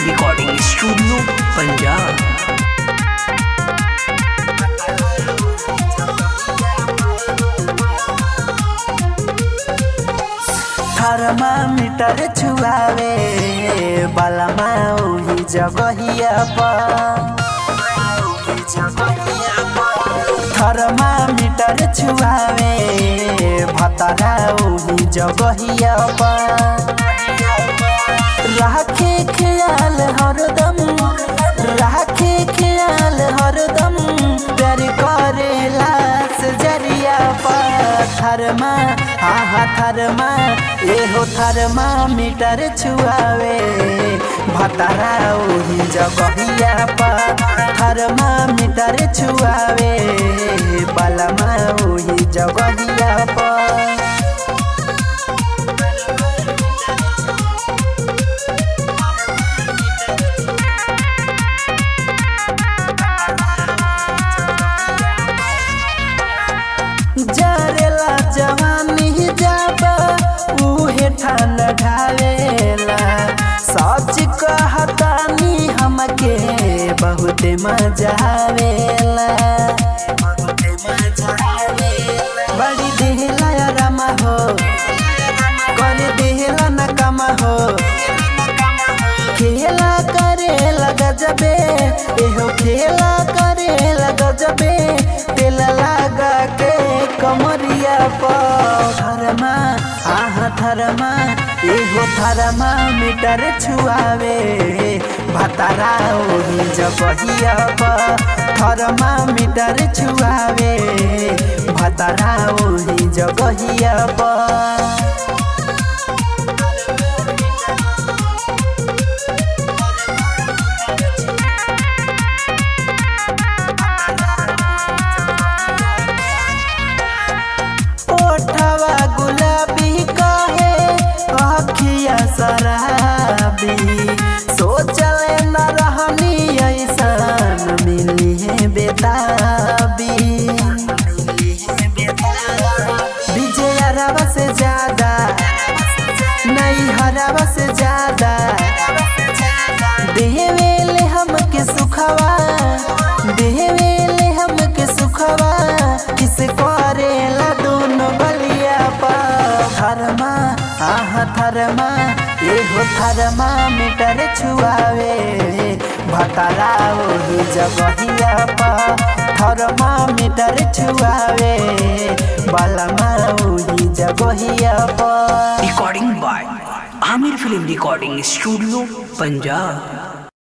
recording studio Punjab thermometer छुआवे बलमा ओही जगहिया पर थर्मामीटर छुआवे भतरा ओही जगहिया पर राखे ख्याल हरदम राखे ख्याल हरदम प्यार करेला सजरिया पर थरमा हा हा थरमा एहो थरमा मीटर छुआवे भतरा ओही जगहिया पर थरमा मीटर छुआवे बलमा ओही जगहिया पर जरेला जवानी जाबा उहे ठान ढालेला सच कहतानी हमके बहुत मजा आवेला बड़ी देहला या रमा हो कर देहला न कमा हो खेला करे लगा जबे एहो खेला करे लगा जबे तेल लगा के कमरिया पर थरमा आह थरमा एहो थरमा मीटर छुआवे भतारा ओही जबहिया पर थरमा मीटर छुआवे भतारा ओही जबहिया पर ओठवा गुलाबी कहे अखिया शराबी सोचले न रहनी ऐसन मिली है बेताबी विजय हरावा से ज्यादा नहीं हरावा से ज्यादा देवेले हमके सुखवा देवेले हमके सुखवा किस करेला दोनों बलिया पा थरमा आह थरमा एहो थरमा मीटर छुआवे भतरा ओही जगहिया पा थरमा मीटर छुआवे बलमा ओही जगहिया पा recording by Aamir film recording studio Punjab